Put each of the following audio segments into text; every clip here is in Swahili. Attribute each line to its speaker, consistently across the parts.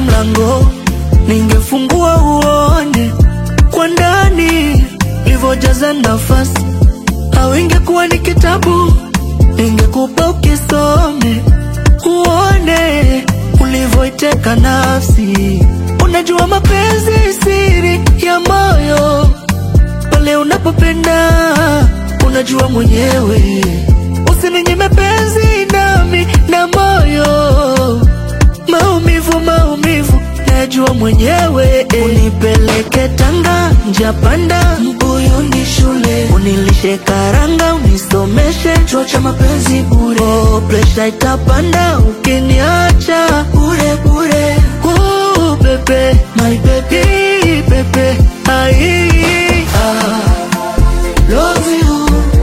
Speaker 1: mlango, ningefungua uone kwa ndani ilivyojaza nafasi, au ingekuwa ni kitabu, ningekupa ukisome, uone ulivyoiteka nafsi. Unajua mapenzi siri ya moyo, pale unapopenda unajua mwenyewe. Usininyime penzi nami na moyo, maumivu maumivu najua mwenyewe. Unipeleke Tanga, njapanda mbuyu ni shule, unilishe karanga, unisomeshe chuo cha mapenzi bure. Oh, presha itapanda ukiniacha bure bure. Oh, bebe, my baby, bebe, ai, ah, love you.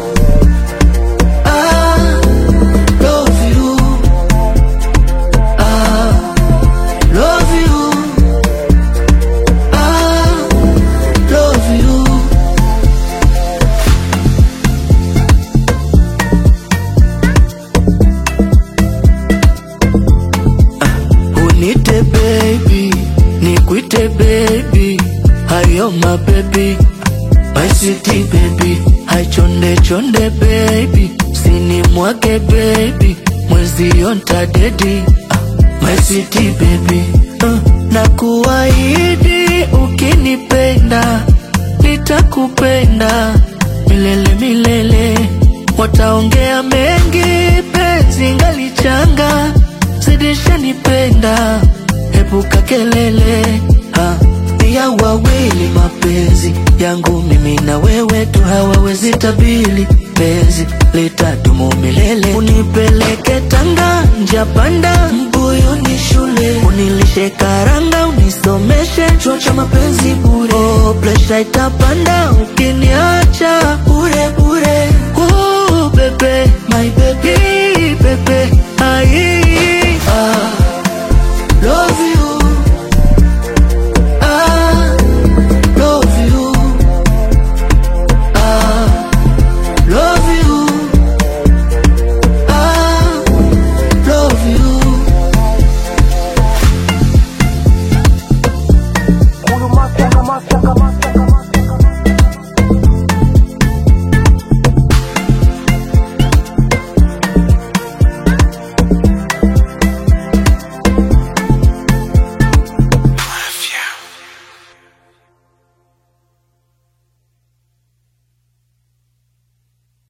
Speaker 1: Ah, love you. Ah, love you. Ah, love you. Unite baby, nikuite baby, hayo my baby, my city baby, hai chonde chonde baby, sini mwake baby, mwezi yonta dedi, my city baby, uh, na kuahidi ukinipenda, nitakupenda milele milele, wataongea mengi, penzi ngalichanga zidisha nipenda, epuka kelele ha, ni ya wawili mapenzi yangu mimi na wewe tu, hawawezi tabili penzi litadumu milele. Unipeleke Tanga, njapanda mbuyu ni shule, unilishe karanga, unisomeshe chuo cha mapenzi bure. Oh, presha itapanda ukiniacha bure bure. Oh, bebe, my baby, bebe, ai